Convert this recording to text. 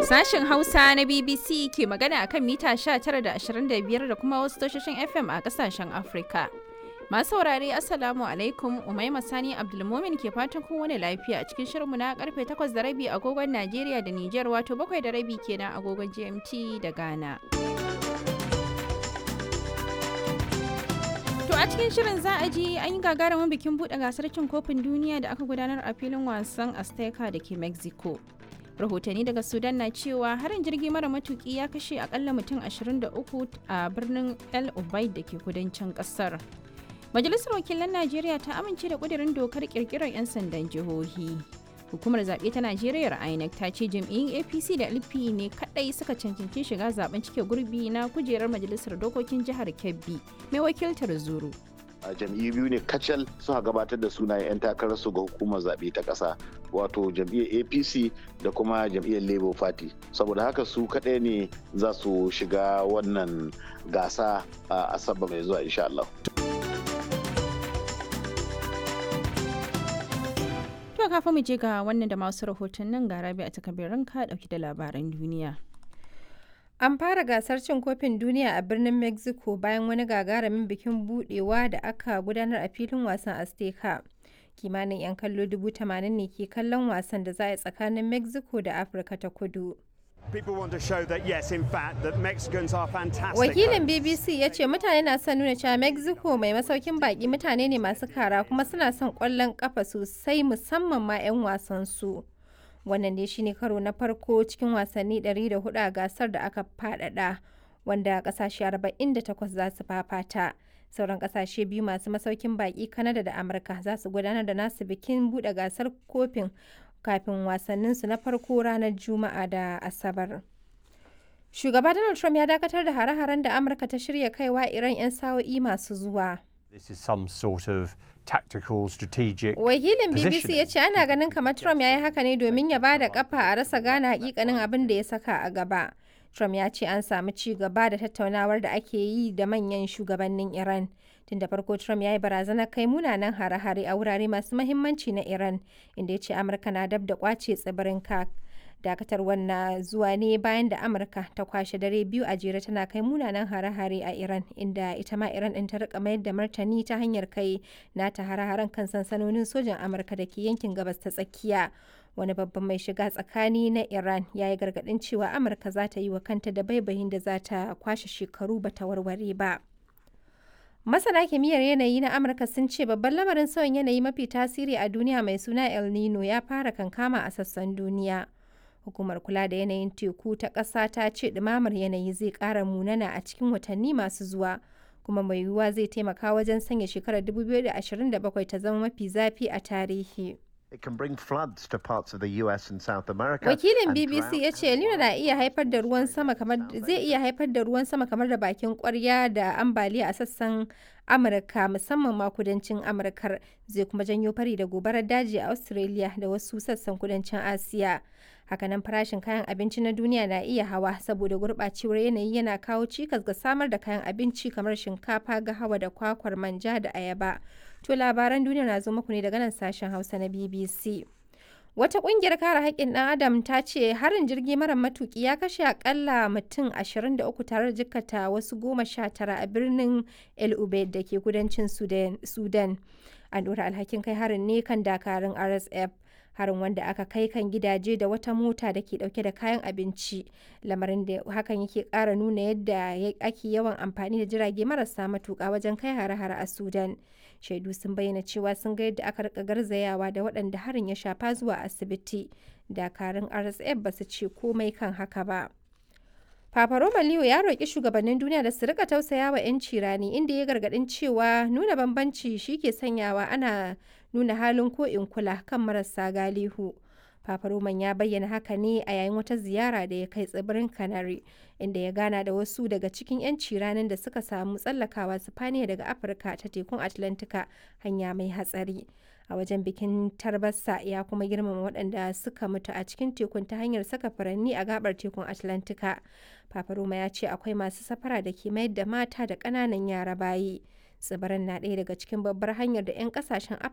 Sashen Hausa na BBC ke magana akan mita 19 da 25 da kuma wasu tashoshin FM a kasashen Afrika. Masu saurare Assalamu alaikum Umaima Sani Abdulmumin ke fatan kowane lafiya a cikin shirinmu na karfe 8 da rabi agogon Najeriya da Nijar wato 7 da rabi kenan agogon GMT da Ghana. To a cikin shirin za a ji an yi gagarumin bikin buɗe gasar cin kofin duniya da aka gudanar a filin wasan Azteca da ke Mexico. rahotanni daga sudan na cewa harin jirgi mara matuki ya kashe akalla mutum 23 a birnin el ubaid da ke kudancin kasar majalisar wakilan najeriya ta amince da kudirin dokar kirkirar 'yan sandan jihohi hukumar zaɓe ta najeriya inec ta ce jam'iyyun apc da lp ne kadai suka cancanci shiga zaben cike gurbi na kujerar majalisar dokokin jihar kebbi mai wakiltar zuru a jam'iyyu biyu ne kacal suka gabatar da sunayen 'yan takararsu ga hukumar zaɓe ta ƙasa wato jam'iyyar apc da kuma jam'iyyar labour party saboda haka su kaɗai ne za su shiga wannan gasa a asabar mai zuwa insha Allah. To kafin mu je ga wannan da masu rahotannin ga rabi a takabirin ka ɗauki da labaran duniya. An fara gasar cin kofin duniya a birnin Mexico bayan wani gagarumin bikin budewa da aka gudanar a filin wasan Azteca. Kimanin 'yan kallo dubu tamanin ne ke kallon wasan da za a yi tsakanin Mexico da Afirka ta kudu. Wakilin BBC ya ce mutane na son nuna cewa Mexico mai masaukin baki mutane ne masu kara kuma suna son kwallon kafa sosai musamman ma 'yan wasan su. wannan ne shine karo na farko cikin wasanni 104 a gasar da aka fadada wanda kasashe 48 za su fafata sauran kasashe biyu masu masaukin baki kanada da amurka za su gudanar da nasu bikin bude gasar kofin kafin wasanninsu na farko ranar juma'a da asabar shugaba donald trump ya dakatar da hare-haren da amurka ta shirya kaiwa iran 'yan sa'o'i masu zuwa This is some sort of tactical strategic Wakilin BBC ya ce ana ganin kamar Trump ya yi haka ne domin ya ba da kafa a rasa gane hakikanin abin da ya saka a gaba. Trump ya ce an samu ci gaba da tattaunawar da ake yi da manyan shugabannin Iran. Tun da farko Trump ya yi barazanar kai munanan hare-hare a wurare masu mahimmanci na Iran, inda ya ce Amurka na dab da kwace tsibirin Kak. dakatarwar na zuwa ne bayan da amurka ta kwashe dare biyu a jere tana kai munanan hare-hare a iran inda ita ma iran din ta rika mayar da martani ta hanyar kai nata hare-haren kan sansanonin sojan amurka da ke yankin gabas ta tsakiya wani babban mai shiga tsakani na iran ya yi gargadin cewa amurka za ta yi wa kanta da baibayin da za ta kwashe shekaru ba ta warware ba Masana kimiyyar yanayi na Amurka sun ce babban lamarin sauyin yanayi mafi tasiri a duniya mai suna El Nino ya fara kankama a sassan duniya. Hukumar kula da yanayin teku ta ƙasa ta ce ɗumamar yanayi zai ƙara munana a cikin watanni masu zuwa, kuma mai yiwuwa zai taimaka wajen sanya shekarar 2027 ta zama mafi zafi a tarihi. It can bring floods to parts of the US and South America. Wakilin BBC ya ce El na iya haifar da ruwan sama kamar zai iya haifar da ruwan sama kamar da bakin kwarya da ambaliya a sassan Amurka musamman ma kudancin Amurkar zai kuma janyo fari da gobarar daji a Australia da wasu sassan kudancin Asiya. Hakanan farashin kayan abinci na duniya na iya hawa saboda gurɓacewar yanayi yana kawo cikas ga samar da kayan abinci kamar shinkafa, gahawa da kwakwar manja da ayaba. To labaran duniya na zo muku ne daga nan sashen Hausa na BBC. Wata kungiyar kare haƙƙin ɗan Adam ta ce harin jirgi mara matuƙi ya kashe akalla mutum 23 tare da jikkata wasu goma sha tara a birnin El Ubaid da ke kudancin Sudan. An ɗora alhakin kai harin ne kan dakarun RSF. harin wanda aka kai kan gidaje da wata mota da ke dauke da kayan abinci lamarin da hakan yake kara nuna yadda ake yawan amfani da jirage marasa matuka wajen kai hare-hare a sudan shaidu sun bayyana cewa sun ga yadda aka rika garzayawa da waɗanda harin ya shafa zuwa asibiti dakarun rsf ba su ce komai kan haka ba Papa Roma Leo ya roƙi shugabannin duniya da su rika tausaya wa 'yanci rani inda ya gargaɗin cewa nuna bambanci shi ke sanyawa ana nuna halin ko in kula kan marasa galihu. Papa Roman ya bayyana haka ne a yayin wata ziyara da ya kai tsibirin Canary, inda ya gana da wasu daga cikin 'yanci ranar da suka samu tsallakawa Sifaniya daga Afirka ta tekun Atlantika hanya mai hatsari. A wajen bikin tarbasa ya kuma girmama waɗanda suka mutu a cikin tekun ta hanyar saka furanni a gabar tekun Atlantika. Papa Roma ya ce akwai masu safara da ke mayar da mata da ƙananan yara bayi. Tsibirin na ɗaya daga cikin babbar hanyar da 'yan ƙasashen